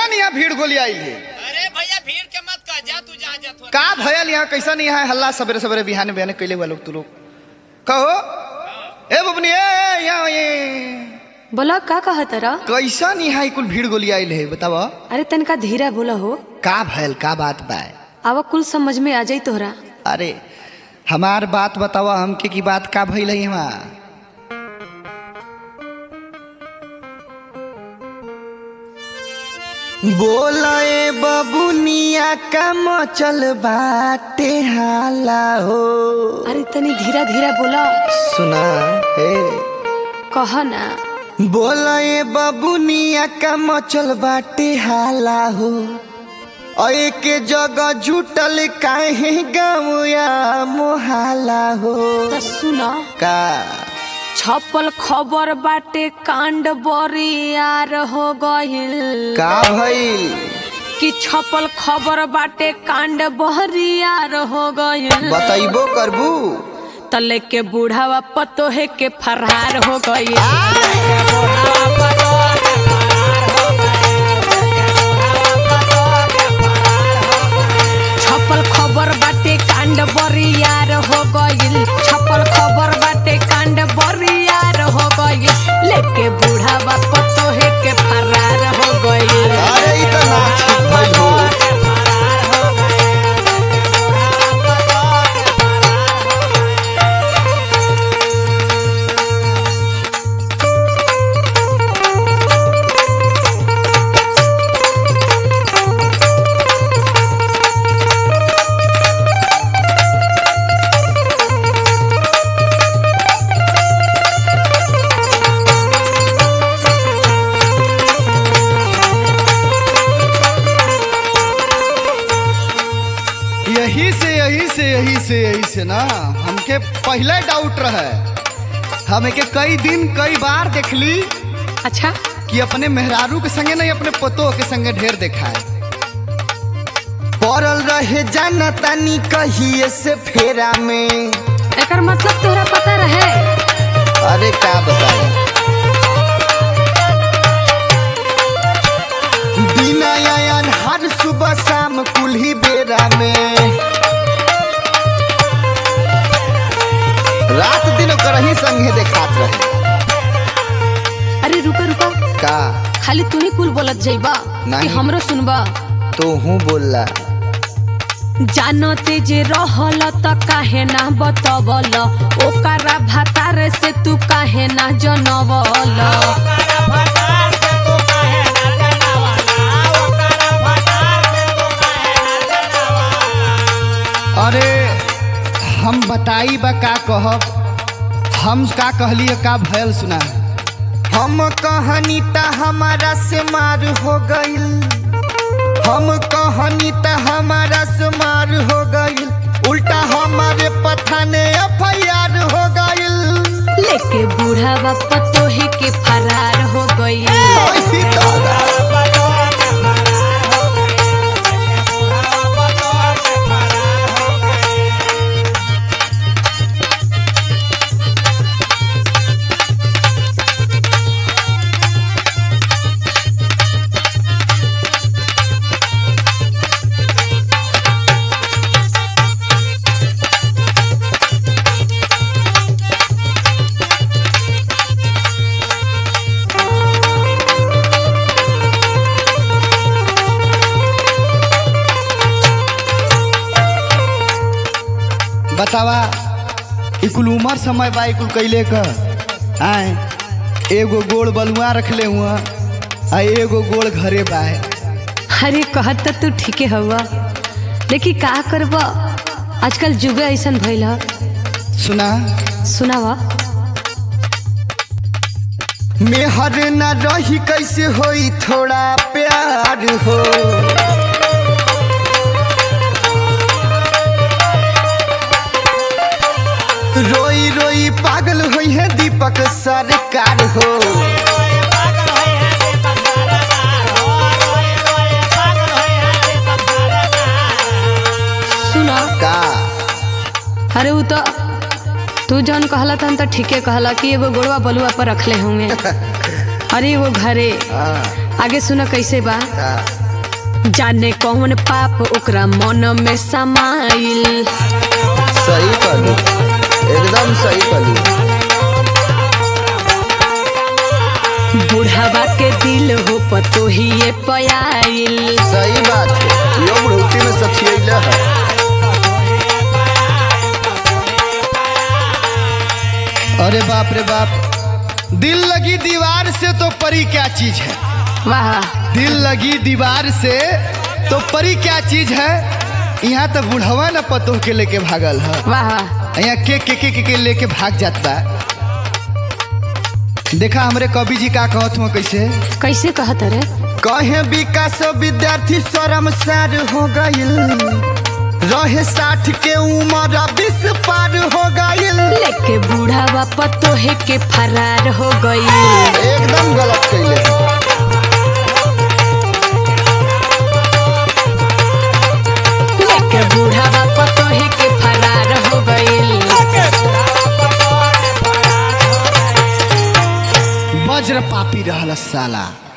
कैसन यहाँ भीड़ गोली आई है अरे भैया भीड़ के मत कह जा तू जहाँ जा थोड़ा का भयल यहाँ कैसन यहाँ हल्ला सवेरे सवेरे बिहान बिहान कैले हुआ लोग तू लोग कहो ए बबनी ए ए, यहाँ ये बोला का कहा तरा कैसन यहाँ कुल भीड़ गोली आयल है बताव अरे तनका धीरा बोला हो का भयल का बात बा आवा कुल समझ में आ जाई तोहरा अरे हमार बात बतावा हमके की बात का भइल है हमार बोलाए बबुनिया का मचल बाटे हाला हो अरे तनी धीरा धीरा बोला सुना हे कह ना बोलाए बबुनिया का मचल बाटे हाला हो अए के जगह जुटल काहे गाँवया मोहाला हो त सुन का छपल खबर बाटे कांड बरियार हो गइल का भइल कि छपल खबर बाटे कांड बरियार हो गइल बतैबो करबू तले के बूढ़ावा पतोहे के फरार हो गइल छपल खबर बाटे कांड बरियार हो गइल छपल खबर बाटे कांड बरियार हो गइल लेके बूढ़ावा पतोहे के फरार हो गइल अरे ई त ना ठीक भइल हो यही से यही से यही से यही से ना हमके पहले डाउट रहे हम के कई दिन कई बार देखली अच्छा कि अपने मेहरारू के संगे नहीं अपने पतो के संगे ढेर देखाए पड़ल रहे जाना तानी कहिए से फेरा में एकर मतलब तोहरा पता रहे अरे का बताए बिना आयन हर सुबह शाम कुल्ही बेरा में रात दिन ओकर ही संगे देखात रहे अरे रुका रुका का खाली तू ही कुल बोलत जाइबा कि नहीं। हमरो सुनबा तो हूँ बोलला जानते जे रहल त काहे ना बतवल ओकरा भातार से तू काहे ना जनवल अरे हम बताई बा का कहब हम का कहली का भयल सुना हम कहानी त हमारा से मार हो गइल हम कहानी त हमारा से मार हो गइल उल्टा हमारे पथाने एफ हो गइल लेके बूढ़ा बापा तोहे के फरार हो गई ओही दादा। बतावा ई कुल उमर समय बा ई कुल कैले क आए एगो गोड़ बलुआ रखले हुआ आ एगो गोड़ घरे बा अरे कहत त तू ठीके हवा लेकिन का करब आजकल जुग ऐसन भइल ह सुना सुनावा मेहर न रही कैसे होई थोड़ा प्यार हो रोई रोई पागल होई है दीपक सरकार हो सुना का अरे उ तो तू जौन कहला तहन तो ठीके कहला कि एगो गोड़वा बलुआ पर रखले होंगे अरे वो घरे हाँ, आगे सुना कैसे बा का जाने कौन पाप ओकरा मन में समाइल सही कहलू एकदम सही कहलू बुढ़ावा के दिल हो पतो ही ये पयाइल सही बात है यो बुढ़ौती में सखियला है अरे बाप रे बाप दिल लगी दीवार से तो परी क्या चीज है वाह दिल लगी दीवार से तो परी क्या चीज है यहाँ तो बुढ़वा न पतोह के लेके भागल है वाह यहाँ के के के के, के लेके भाग जाता देखा हमरे कवि जी का कहत हुआ कैसे कैसे कहत रे कहे विकास विद्यार्थी शर्मसार हो गइल रहे साठ के उम्र बीस पार हो गइल लेके बुढ़ावा पतो है के फरार हो गई एकदम गलत कैले लेके बुढ़ावा पतो है के फरार हो गई वज्र पापी रहल साला